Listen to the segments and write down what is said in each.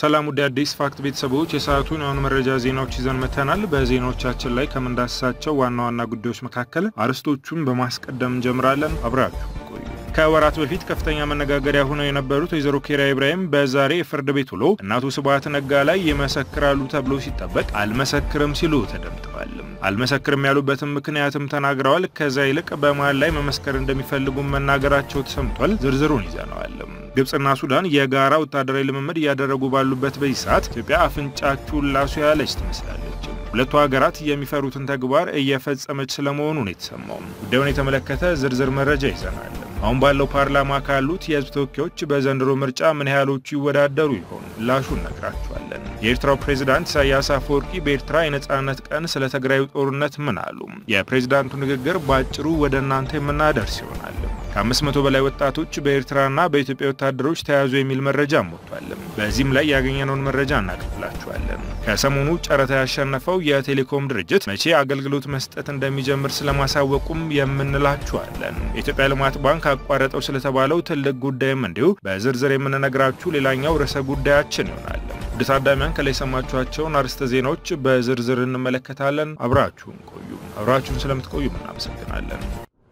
ሰላም ውድ አዲስ ፋክት ቤተሰቦች የሰዓቱን የሆኑ መረጃ ዜናዎች ይዘን መተናል። በዜናዎቻችን ላይ ከምንዳስሳቸው ዋና ዋና ጉዳዮች መካከል አርዕስቶቹን በማስቀደም እንጀምራለን። አብራችሁ ቆዩ። ከወራት በፊት ከፍተኛ መነጋገሪያ ሆነው የነበሩት ወይዘሮ ኬሪያ ኢብራሂም በዛሬ የፍርድ ቤት ውሎ እናቱ ስብሐት ነጋ ላይ ይመሰክራሉ ተብሎ ሲጠበቅ አልመሰክርም ሲሉ ተደምጠዋል። አልመሰክርም ያሉበትም ምክንያትም ተናግረዋል። ከዛ ይልቅ በመሃል ላይ መመስከር እንደሚፈልጉም መናገራቸው ተሰምቷል። ዝርዝሩን ይዘነዋል። ግብጽና ሱዳን የጋራ ወታደራዊ ልምምድ እያደረጉ ባሉበት በዚህ ሰዓት ኢትዮጵያ አፍንጫችሁን ላሱ ያለች ትመስላለች። ሁለቱ ሀገራት የሚፈሩትን ተግባር እየፈጸመች ስለመሆኑ ነው የተሰማው። ጉዳዩን የተመለከተ ዝርዝር መረጃ ይዘናል። አሁን ባለው ፓርላማ ካሉት የህዝብ ተወካዮች በዘንድሮ ምርጫ ምን ያህሎቹ ይወዳደሩ ይሆን? ላሹ እነግራችኋለን። የኤርትራው ፕሬዝዳንት ኢሳያስ አፈወርቂ በኤርትራ የነጻነት ቀን ስለ ትግራዩ ጦርነት ምን አሉ? የፕሬዝዳንቱ ንግግር በአጭሩ ወደ እናንተ የምናደርስ ይሆናል። ከአምስት መቶ በላይ ወጣቶች በኤርትራና በኢትዮጵያ ወታደሮች ተያዙ የሚል መረጃ ሞቷል። በዚህም ላይ ያገኘነውን መረጃ እናቀርብላችኋለን። ከሰሞኑ ጨረታ ያሸነፈው የቴሌኮም ድርጅት መቼ አገልግሎት መስጠት እንደሚጀምር ስለማሳወቁም የምንላችኋለን። የኢትዮጵያ ልማት ባንክ አቋረጠው ስለተባለው ትልቅ ጉዳይም እንዲሁ በዝርዝር የምንነግራችሁ ሌላኛው ርዕሰ ጉዳያችን ይሆናል። ውድ ታዳሚያን ከላይ የሰማችኋቸውን አርዕስተ ዜናዎች በዝርዝር እንመለከታለን። አብራችሁን ቆዩ። አብራችሁን ስለምትቆዩ እናመሰግናለን።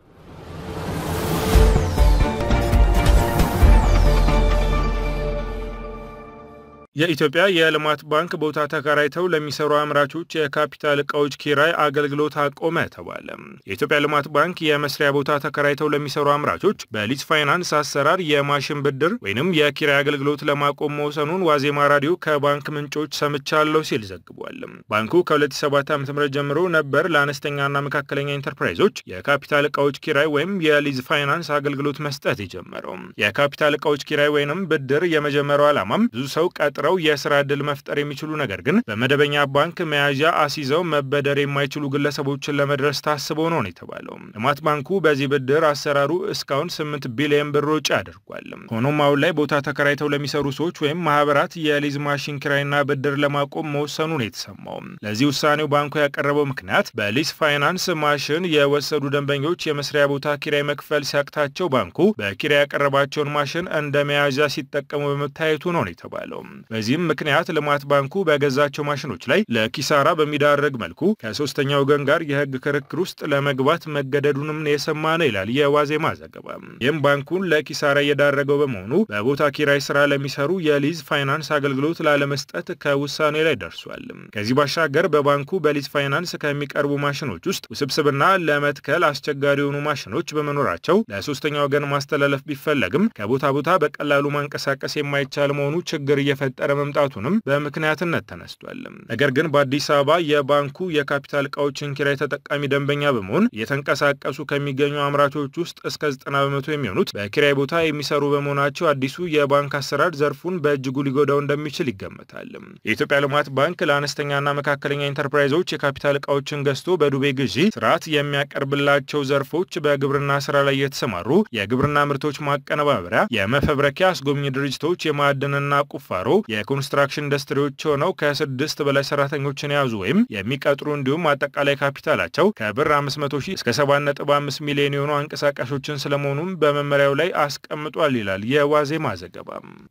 የኢትዮጵያ የልማት ባንክ ቦታ ተከራይተው ለሚሰሩ አምራቾች የካፒታል እቃዎች ኪራይ አገልግሎት አቆመ ተባለ። የኢትዮጵያ ልማት ባንክ የመስሪያ ቦታ ተከራይተው ለሚሰሩ አምራቾች በሊዝ ፋይናንስ አሰራር የማሽን ብድር ወይንም የኪራይ አገልግሎት ለማቆም መውሰኑን ዋዜማ ራዲዮ ከባንክ ምንጮች ሰምቻለሁ ሲል ዘግቧል። ባንኩ ከ2007 ዓ.ም ጀምሮ ነበር ለአነስተኛና መካከለኛ ኢንተርፕራይዞች የካፒታል እቃዎች ኪራይ ወይም የሊዝ ፋይናንስ አገልግሎት መስጠት የጀመረው። የካፒታል እቃዎች ኪራይ ወይንም ብድር የመጀመሪያው ዓላማም ብዙ ሰው ቀጥ ረው የስራ ዕድል መፍጠር የሚችሉ ነገር ግን በመደበኛ ባንክ መያዣ አስይዘው መበደር የማይችሉ ግለሰቦችን ለመድረስ ታስቦ ነው የተባለው። ልማት ባንኩ በዚህ ብድር አሰራሩ እስካሁን 8 ቢሊዮን ብር ወጪ አድርጓል። ሆኖም አሁን ላይ ቦታ ተከራይተው ለሚሰሩ ሰዎች ወይም ማህበራት የሊዝ ማሽን ኪራይና ብድር ለማቆም መወሰኑ ነው የተሰማው። ለዚህ ውሳኔው ባንኩ ያቀረበው ምክንያት በሊዝ ፋይናንስ ማሽን የወሰዱ ደንበኞች የመስሪያ ቦታ ኪራይ መክፈል ሲያቅታቸው ባንኩ በኪራይ ያቀረባቸውን ማሽን እንደ መያዣ ሲጠቀሙ በመታየቱ ነው የተባለው። በዚህም ምክንያት ልማት ባንኩ በገዛቸው ማሽኖች ላይ ለኪሳራ በሚዳረግ መልኩ ከሶስተኛ ወገን ጋር የሕግ ክርክር ውስጥ ለመግባት መገደዱንም የሰማ ነው ይላል የዋዜማ ዘገባ። ይህም ባንኩን ለኪሳራ እየዳረገው በመሆኑ በቦታ ኪራይ ስራ ለሚሰሩ የሊዝ ፋይናንስ አገልግሎት ላለመስጠት ከውሳኔ ላይ ደርሷል። ከዚህ ባሻገር በባንኩ በሊዝ ፋይናንስ ከሚቀርቡ ማሽኖች ውስጥ ውስብስብና ለመትከል አስቸጋሪ የሆኑ ማሽኖች በመኖራቸው ለሶስተኛ ወገን ማስተላለፍ ቢፈለግም ከቦታ ቦታ በቀላሉ ማንቀሳቀስ የማይቻል መሆኑ ችግር እየፈጠ ጠረ መምጣቱንም በምክንያትነት ተነስቷል። ነገር ግን በአዲስ አበባ የባንኩ የካፒታል እቃዎችን ኪራይ ተጠቃሚ ደንበኛ በመሆን እየተንቀሳቀሱ ከሚገኙ አምራቾች ውስጥ እስከ 90 በመቶ የሚሆኑት በኪራይ ቦታ የሚሰሩ በመሆናቸው አዲሱ የባንክ አሰራር ዘርፉን በእጅጉ ሊጎዳው እንደሚችል ይገመታል። የኢትዮጵያ ልማት ባንክ ለአነስተኛና መካከለኛ ኢንተርፕራይዞች የካፒታል እቃዎችን ገዝቶ በዱቤ ግዢ ስርዓት የሚያቀርብላቸው ዘርፎች በግብርና ስራ ላይ የተሰማሩ የግብርና ምርቶች ማቀነባበሪያ፣ የመፈብረኪያ አስጎብኝ ድርጅቶች፣ የማዕድንና ቁፋሮ የኮንስትራክሽን ኢንዱስትሪዎች ሆነው ከስድስት በላይ ሰራተኞችን የያዙ ወይም የሚቀጥሩ እንዲሁም አጠቃላይ ካፒታላቸው ከብር 500 ሺህ እስከ 7.5 ሚሊዮን የሆኑ አንቀሳቃሾችን ስለመሆኑም በመመሪያው ላይ አስቀምጧል ይላል የዋዜማ ዘገባ።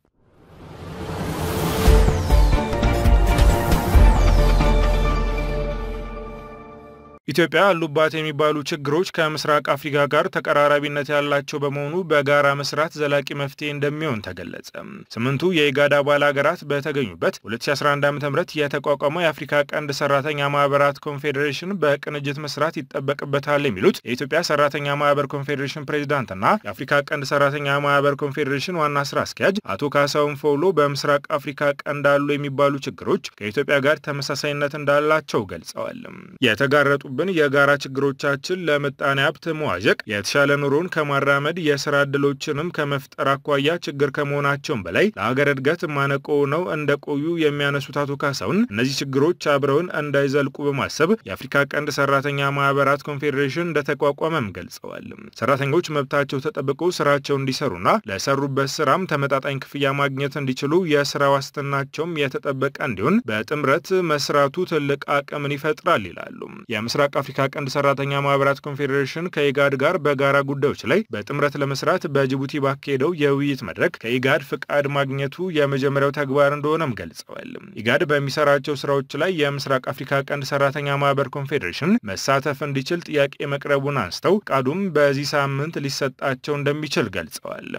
ኢትዮጵያ አሉባት የሚባሉ ችግሮች ከምስራቅ አፍሪካ ጋር ተቀራራቢነት ያላቸው በመሆኑ በጋራ መስራት ዘላቂ መፍትሄ እንደሚሆን ተገለጸ። ስምንቱ የኢጋድ አባል ሀገራት በተገኙበት 2011 ዓ ም የተቋቋመው የአፍሪካ ቀንድ ሰራተኛ ማህበራት ኮንፌዴሬሽን በቅንጅት መስራት ይጠበቅበታል የሚሉት የኢትዮጵያ ሰራተኛ ማህበር ኮንፌዴሬሽን ፕሬዚዳንትና የአፍሪካ ቀንድ ሰራተኛ ማህበር ኮንፌዴሬሽን ዋና ስራ አስኪያጅ አቶ ካሳሁን ፎሎ በምስራቅ አፍሪካ ቀንድ አሉ የሚባሉ ችግሮች ከኢትዮጵያ ጋር ተመሳሳይነት እንዳላቸው ገልጸዋል። የተጋረጡ ብን የጋራ ችግሮቻችን ለምጣኔ ሀብት መዋዠቅ የተሻለ ኑሮን ከማራመድ የስራ ዕድሎችንም ከመፍጠር አኳያ ችግር ከመሆናቸውም በላይ ለሀገር እድገት ማነቆ ነው እንደቆዩ የሚያነሱት አቶ ካሳሁን እነዚህ ችግሮች አብረውን እንዳይዘልቁ በማሰብ የአፍሪካ ቀንድ ሰራተኛ ማህበራት ኮንፌዴሬሽን እንደተቋቋመም ገልጸዋል። ሰራተኞች መብታቸው ተጠብቆ ስራቸው እንዲሰሩና ለሰሩበት ስራም ተመጣጣኝ ክፍያ ማግኘት እንዲችሉ የስራ ዋስትናቸውም የተጠበቀ እንዲሆን በጥምረት መስራቱ ትልቅ አቅምን ይፈጥራል ይላሉ። የምስራቅ አፍሪካ ቀንድ ሰራተኛ ማህበራት ኮንፌዴሬሽን ከኢጋድ ጋር በጋራ ጉዳዮች ላይ በጥምረት ለመስራት በጅቡቲ ባካሄደው የውይይት መድረክ ከኢጋድ ፍቃድ ማግኘቱ የመጀመሪያው ተግባር እንደሆነም ገልጸዋል። ኢጋድ በሚሰራቸው ስራዎች ላይ የምስራቅ አፍሪካ ቀንድ ሰራተኛ ማህበር ኮንፌዴሬሽን መሳተፍ እንዲችል ጥያቄ መቅረቡን አንስተው ፍቃዱም በዚህ ሳምንት ሊሰጣቸው እንደሚችል ገልጸዋል።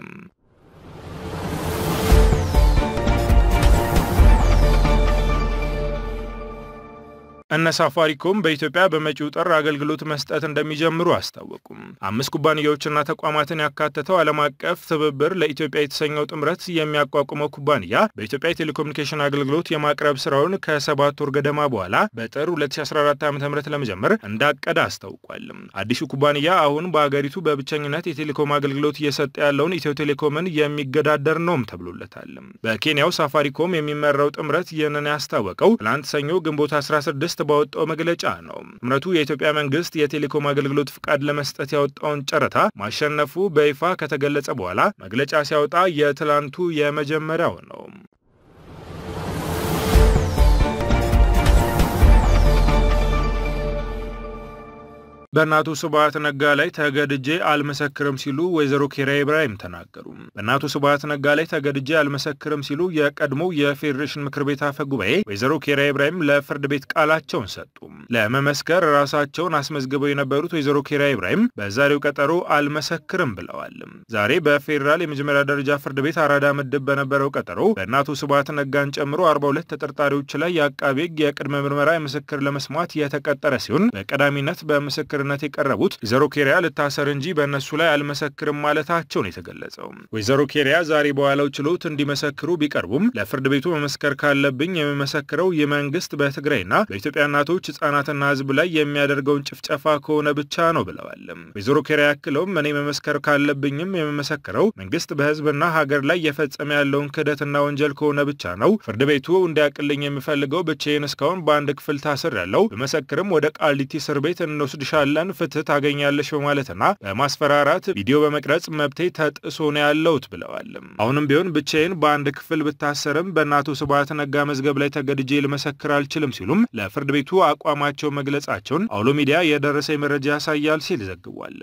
እነ ሳፋሪኮም በኢትዮጵያ በመጪው ጥር አገልግሎት መስጠት እንደሚጀምሩ አስታወቁም። አምስት ኩባንያዎችና ተቋማትን ያካተተው ዓለም አቀፍ ትብብር ለኢትዮጵያ የተሰኘው ጥምረት የሚያቋቁመው ኩባንያ በኢትዮጵያ የቴሌኮሙኒኬሽን አገልግሎት የማቅረብ ስራውን ከሰባት ወር ገደማ በኋላ በጥር 2014 ዓ ም ለመጀመር እንዳቀደ አስታውቋል። አዲሱ ኩባንያ አሁን በአገሪቱ በብቸኝነት የቴሌኮም አገልግሎት እየሰጠ ያለውን ኢትዮ ቴሌኮምን የሚገዳደር ነውም ተብሎለታል። በኬንያው ሳፋሪኮም የሚመራው ጥምረት ይህንን ያስታወቀው ትላንት ሰኞ ግንቦት 16 ባወጣው መግለጫ ነው። ጥምረቱ የኢትዮጵያ መንግስት የቴሌኮም አገልግሎት ፍቃድ ለመስጠት ያወጣውን ጨረታ ማሸነፉ በይፋ ከተገለጸ በኋላ መግለጫ ሲያወጣ የትላንቱ የመጀመሪያው ነው። በእናቱ ስብሐት ነጋ ላይ ተገድጄ አልመሰክርም ሲሉ ወይዘሮ ኬሪያ ኢብራሂም ተናገሩ። በእናቱ ስብሐት ነጋ ላይ ተገድጄ አልመሰክርም ሲሉ የቀድሞው የፌዴሬሽን ምክር ቤት አፈ ጉባኤ ወይዘሮ ኬሪያ ኢብራሂም ለፍርድ ቤት ቃላቸውን ሰጡ። ለመመስከር ራሳቸውን አስመዝግበው የነበሩት ወይዘሮ ኬሪያ ኢብራሂም በዛሬው ቀጠሮ አልመሰክርም ብለዋል። ዛሬ በፌዴራል የመጀመሪያ ደረጃ ፍርድ ቤት አራዳ ምድብ በነበረው ቀጠሮ በእናቱ ስብሐት ነጋን ጨምሮ 42 ተጠርጣሪዎች ላይ የአቃቤ ሕግ የቅድመ ምርመራ ምስክር ለመስማት የተቀጠረ ሲሆን በቀዳሚነት በምስክር ነት የቀረቡት ወይዘሮ ኬሪያ ልታሰር እንጂ በእነሱ ላይ አልመሰክርም ማለታቸውን የተገለጸው ወይዘሮ ኬሪያ ዛሬ በዋለው ችሎት እንዲመሰክሩ ቢቀርቡም ለፍርድ ቤቱ መመስከር ካለብኝ የሚመሰክረው ይህ መንግስት በትግራይና በኢትዮጵያ እናቶች ህጻናትና ህዝብ ላይ የሚያደርገውን ጭፍጨፋ ከሆነ ብቻ ነው ብለዋል። ወይዘሮ ኬሪያ ያክለውም እኔ መመስከር ካለብኝም የምመሰክረው መንግስት በህዝብና ሀገር ላይ የፈጸመ ያለውን ክህደትና ወንጀል ከሆነ ብቻ ነው። ፍርድ ቤቱ እንዲያቅልኝ የሚፈልገው ብቻዬን እስካሁን በአንድ ክፍል ታስር ያለው ብመሰክርም ወደ ቃሊቲ እስር ቤት እንወስድሻለን ለን ፍትህ ታገኛለሽ በማለትና በማስፈራራት ቪዲዮ በመቅረጽ መብቴ ተጥሶ ነው ያለውት ብለዋል። አሁንም ቢሆን ብቻዬን በአንድ ክፍል ብታሰርም በእናቱ ስብሐት ነጋ መዝገብ ላይ ተገድጄ ልመሰክር አልችልም ሲሉም ለፍርድ ቤቱ አቋማቸው መግለጻቸውን አውሎ ሚዲያ የደረሰኝ መረጃ ያሳያል ሲል ዘግቧል።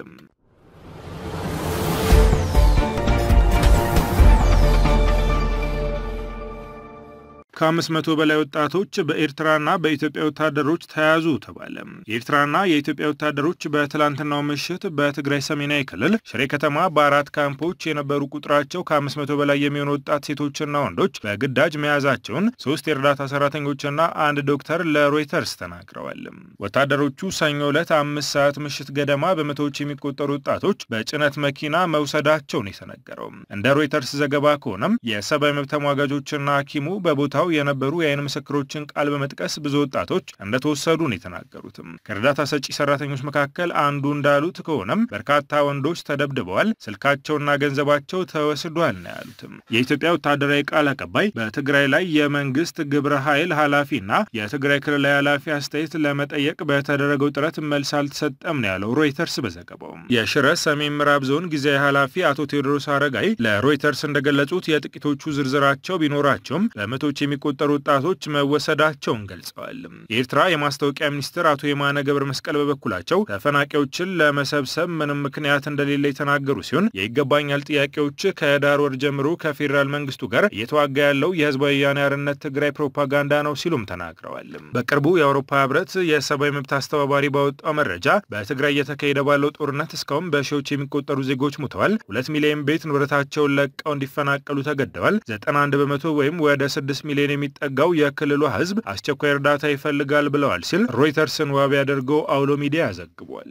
ከአምስት መቶ በላይ ወጣቶች በኤርትራና በኢትዮጵያ ወታደሮች ተያዙ ተባለ። የኤርትራና የኢትዮጵያ ወታደሮች በትላንትናው ምሽት በትግራይ ሰሜናዊ ክልል ሽሬ ከተማ በአራት ካምፖች የነበሩ ቁጥራቸው ከአምስት መቶ በላይ የሚሆኑ ወጣት ሴቶችና ወንዶች በግዳጅ መያዛቸውን ሶስት የእርዳታ ሰራተኞችና አንድ ዶክተር ለሮይተርስ ተናግረዋል። ወታደሮቹ ሰኞ ዕለት አምስት ሰዓት ምሽት ገደማ በመቶዎች የሚቆጠሩ ወጣቶች በጭነት መኪና መውሰዳቸውን የተነገረው እንደ ሮይተርስ ዘገባ ከሆነም የሰብአዊ መብት ተሟጋጆችና ሐኪሙ በቦታው የነበሩ የአይን ምስክሮችን ቃል በመጥቀስ ብዙ ወጣቶች እንደተወሰዱ ነው የተናገሩትም። ከእርዳታ ሰጪ ሰራተኞች መካከል አንዱ እንዳሉት ከሆነም በርካታ ወንዶች ተደብድበዋል፣ ስልካቸውና ገንዘባቸው ተወስዷል ነው ያሉትም። የኢትዮጵያ ወታደራዊ ቃል አቀባይ በትግራይ ላይ የመንግስት ግብረ ኃይል ኃላፊና የትግራይ ክልላዊ ኃላፊ አስተያየት ለመጠየቅ በተደረገው ጥረት መልስ አልተሰጠም ነው ያለው ሮይተርስ በዘገባው። የሽረ ሰሜን ምዕራብ ዞን ጊዜያዊ ኃላፊ አቶ ቴዎድሮስ አረጋይ ለሮይተርስ እንደገለጹት የጥቂቶቹ ዝርዝራቸው ቢኖራቸውም በመቶች የሚቆጠሩ ወጣቶች መወሰዳቸውን ገልጸዋል። የኤርትራ የማስታወቂያ ሚኒስትር አቶ የማነ ገብረ መስቀል በበኩላቸው ተፈናቃዮችን ለመሰብሰብ ምንም ምክንያት እንደሌለ የተናገሩ ሲሆን የይገባኛል ጥያቄዎች ከህዳር ወር ጀምሮ ከፌዴራል መንግስቱ ጋር እየተዋጋ ያለው የህዝባዊ ወያነ ሓርነት ትግራይ ፕሮፓጋንዳ ነው ሲሉም ተናግረዋል። በቅርቡ የአውሮፓ ህብረት የሰብአዊ መብት አስተባባሪ ባወጣው መረጃ በትግራይ እየተካሄደ ባለው ጦርነት እስካሁን በሺዎች የሚቆጠሩ ዜጎች ሙተዋል፣ ሁለት ሚሊዮን ቤት ንብረታቸውን ለቀው እንዲፈናቀሉ ተገደዋል፣ 91 በመቶ ወይም ወደ 6 ሚሊዮን የሚጠጋው የክልሉ ህዝብ አስቸኳይ እርዳታ ይፈልጋል ብለዋል ሲል ሮይተርስን ዋቢ አድርገው አውሎ ሚዲያ ዘግቧል።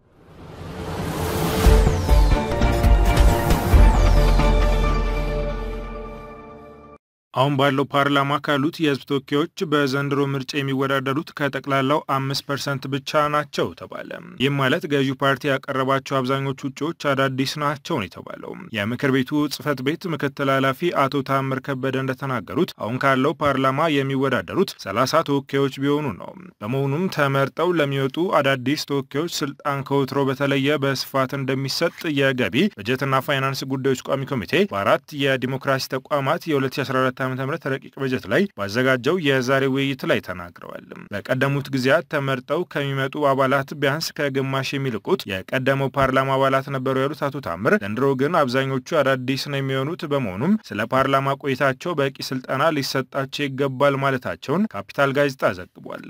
አሁን ባለው ፓርላማ ካሉት የህዝብ ተወካዮች በዘንድሮ ምርጫ የሚወዳደሩት ከጠቅላላው አምስት ፐርሰንት ብቻ ናቸው ተባለ። ይህም ማለት ገዢው ፓርቲ ያቀረባቸው አብዛኞቹ እጩዎች አዳዲስ ናቸው ነው የተባለው። የምክር ቤቱ ጽህፈት ቤት ምክትል ኃላፊ አቶ ታምር ከበደ እንደተናገሩት አሁን ካለው ፓርላማ የሚወዳደሩት ሰላሳ ተወካዮች ቢሆኑ ነው። በመሆኑም ተመርጠው ለሚወጡ አዳዲስ ተወካዮች ስልጣን ከወትሮ በተለየ በስፋት እንደሚሰጥ የገቢ በጀትና ፋይናንስ ጉዳዮች ቋሚ ኮሚቴ በአራት የዲሞክራሲ ተቋማት የ2014 ዓ ም ረቂቅ በጀት ላይ ባዘጋጀው የዛሬ ውይይት ላይ ተናግረዋል። በቀደሙት ጊዜያት ተመርጠው ከሚመጡ አባላት ቢያንስ ከግማሽ የሚልቁት የቀደመው ፓርላማ አባላት ነበሩ ያሉት አቶ ታምር ዘንድሮ ግን አብዛኞቹ አዳዲስ ነው የሚሆኑት። በመሆኑም ስለ ፓርላማ ቆይታቸው በቂ ስልጠና ሊሰጣቸው ይገባል ማለታቸውን ካፒታል ጋዜጣ ዘግቧል።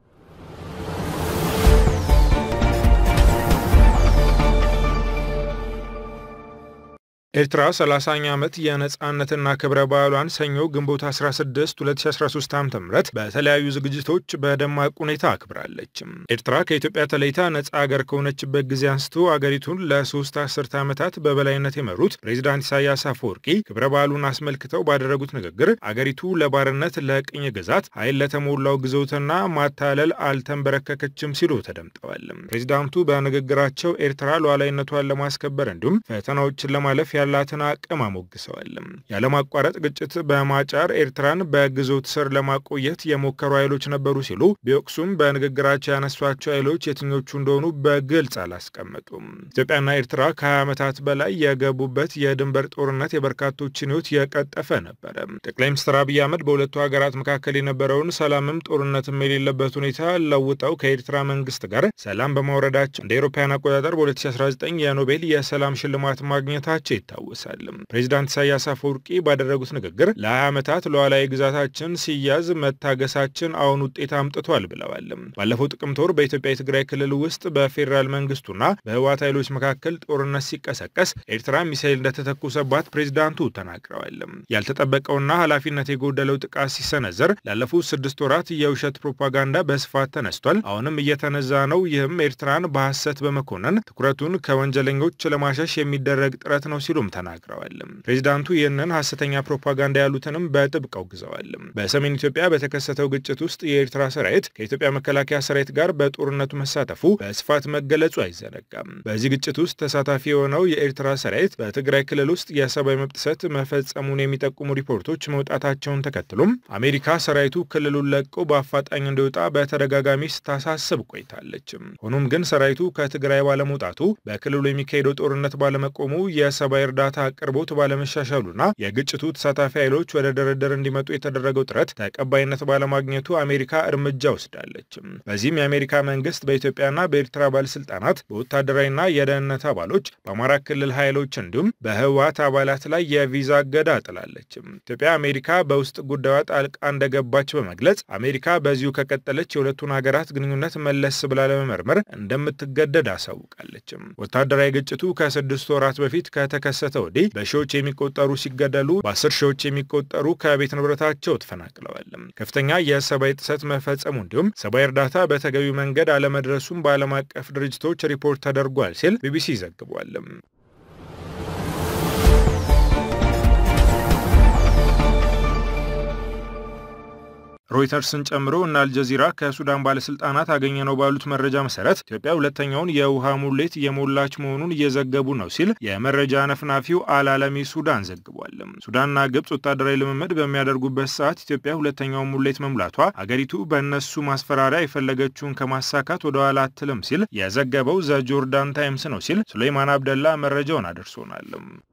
ኤርትራ 30ኛ ዓመት የነጻነትና ክብረ በዓሏን ሰኞ ግንቦት 16 2013 ዓ ም በተለያዩ ዝግጅቶች በደማቅ ሁኔታ አክብራለች። ኤርትራ ከኢትዮጵያ ተለይታ ነጻ አገር ከሆነችበት ጊዜ አንስቶ አገሪቱን ለሶስት አስርተ ዓመታት በበላይነት የመሩት ፕሬዚዳንት ኢሳያስ አፈወርቂ ክብረ በዓሉን አስመልክተው ባደረጉት ንግግር አገሪቱ ለባርነት፣ ለቅኝ ግዛት፣ ኃይል ለተሞላው ግዞትና ማታለል አልተንበረከከችም ሲሉ ተደምጠዋል። ፕሬዚዳንቱ በንግግራቸው ኤርትራ ሉዓላዊነቷን ለማስከበር እንዲሁም ፈተናዎችን ለማለፍ ያላትን አቅም አሞግሰዋል። ያለማቋረጥ ግጭት በማጫር ኤርትራን በግዞት ስር ለማቆየት የሞከሩ ኃይሎች ነበሩ ሲሉ ቢወቅሱም በንግግራቸው ያነሷቸው ኃይሎች የትኞቹ እንደሆኑ በግልጽ አላስቀመጡም። ኢትዮጵያና ኤርትራ ከ20 ዓመታት በላይ የገቡበት የድንበር ጦርነት የበርካቶችን ሕይወት የቀጠፈ ነበረ። ጠቅላይ ሚኒስትር አብይ አህመድ በሁለቱ ሀገራት መካከል የነበረውን ሰላምም ጦርነትም የሌለበት ሁኔታ ለውጠው ከኤርትራ መንግስት ጋር ሰላም በማውረዳቸው እንደ አውሮፓውያን አቆጣጠር በ2019 የኖቤል የሰላም ሽልማት ማግኘታቸው ይታወሳል። ፕሬዚዳንት ኢሳያስ አፈወርቂ ባደረጉት ንግግር ለ20 ዓመታት ሉዓላዊ ግዛታችን ሲያዝ መታገሳችን አሁን ውጤት አምጥቷል ብለዋል። ባለፈው ጥቅምት ወር በኢትዮጵያ የትግራይ ክልል ውስጥ በፌዴራል መንግስቱና በህወሓት ኃይሎች መካከል ጦርነት ሲቀሰቀስ ኤርትራ ሚሳይል እንደተተኮሰባት ፕሬዚዳንቱ ተናግረዋል። ያልተጠበቀውና ኃላፊነት የጎደለው ጥቃት ሲሰነዘር ላለፉት ስድስት ወራት የውሸት ፕሮፓጋንዳ በስፋት ተነስቷል። አሁንም እየተነዛ ነው። ይህም ኤርትራን በሐሰት በመኮነን ትኩረቱን ከወንጀለኞች ለማሸሽ የሚደረግ ጥረት ነው ሲሉም ተናግረዋል። ፕሬዚዳንቱ ይህንን ሐሰተኛ ፕሮፓጋንዳ ያሉትንም በጥብቅ አውግዘዋል። በሰሜን ኢትዮጵያ በተከሰተው ግጭት ውስጥ የኤርትራ ሰራዊት ከኢትዮጵያ መከላከያ ሰራዊት ጋር በጦርነቱ መሳተፉ በስፋት መገለጹ አይዘነጋም። በዚህ ግጭት ውስጥ ተሳታፊ የሆነው የኤርትራ ሰራዊት በትግራይ ክልል ውስጥ የሰብአዊ መብት ጥሰት መፈጸሙን የሚጠቁሙ ሪፖርቶች መውጣታቸውን ተከትሎም አሜሪካ ሰራዊቱ ክልሉን ለቆ በአፋጣኝ እንዲወጣ በተደጋጋሚ ስታሳስብ ቆይታለች። ሆኖም ግን ሰራዊቱ ከትግራይ ባለመውጣቱ በክልሉ የሚካሄደው ጦርነት ባለመቆሙ የሰብአዊ እርዳታ አቅርቦት ባለመሻሻሉና የግጭቱ ተሳታፊ ኃይሎች ወደ ድርድር እንዲመጡ የተደረገው ጥረት ተቀባይነት ባለማግኘቱ አሜሪካ እርምጃ ወስዳለች። በዚህም የአሜሪካ መንግስት በኢትዮጵያና በኤርትራ ባለስልጣናት፣ በወታደራዊና የደህንነት አባሎች፣ በአማራ ክልል ኃይሎች እንዲሁም በህወሓት አባላት ላይ የቪዛ እገዳ ጥላለች። ኢትዮጵያ አሜሪካ በውስጥ ጉዳዩ ጣልቃ እንደገባች በመግለጽ አሜሪካ በዚሁ ከቀጠለች የሁለቱን ሀገራት ግንኙነት መለስ ብላ ለመመርመር እንደምትገደድ አሳውቃለች። ወታደራዊ ግጭቱ ከስድስት ወራት በፊት ከተከሰተ ወዲህ በሺዎች የሚቆጠሩ ሲገደሉ በአስር ሺዎች የሚቆጠሩ ከቤት ንብረታቸው ተፈናቅለዋል። ከፍተኛ የሰብአዊ ጥሰት መፈጸሙ እንዲሁም ሰብአዊ እርዳታ በተገቢው መንገድ አለመድረሱም በዓለም አቀፍ ድርጅቶች ሪፖርት ተደርጓል ሲል ቢቢሲ ዘግቧል። ሮይተርስን ጨምሮ እና አልጀዚራ ከሱዳን ባለስልጣናት አገኘ ነው ባሉት መረጃ መሰረት ኢትዮጵያ ሁለተኛውን የውሃ ሙሌት እየሞላች መሆኑን እየዘገቡ ነው ሲል የመረጃ ነፍናፊው አልዓለሚ ሱዳን ዘግቧል። ሱዳንና ግብፅ ወታደራዊ ልምምድ በሚያደርጉበት ሰዓት ኢትዮጵያ ሁለተኛውን ሙሌት መሙላቷ አገሪቱ በእነሱ ማስፈራሪያ የፈለገችውን ከማሳካት ወደ ኋላ አትልም ሲል የዘገበው ዘ ጆርዳን ታይምስ ነው ሲል ሱሌይማን አብደላ መረጃውን አደርሶናል።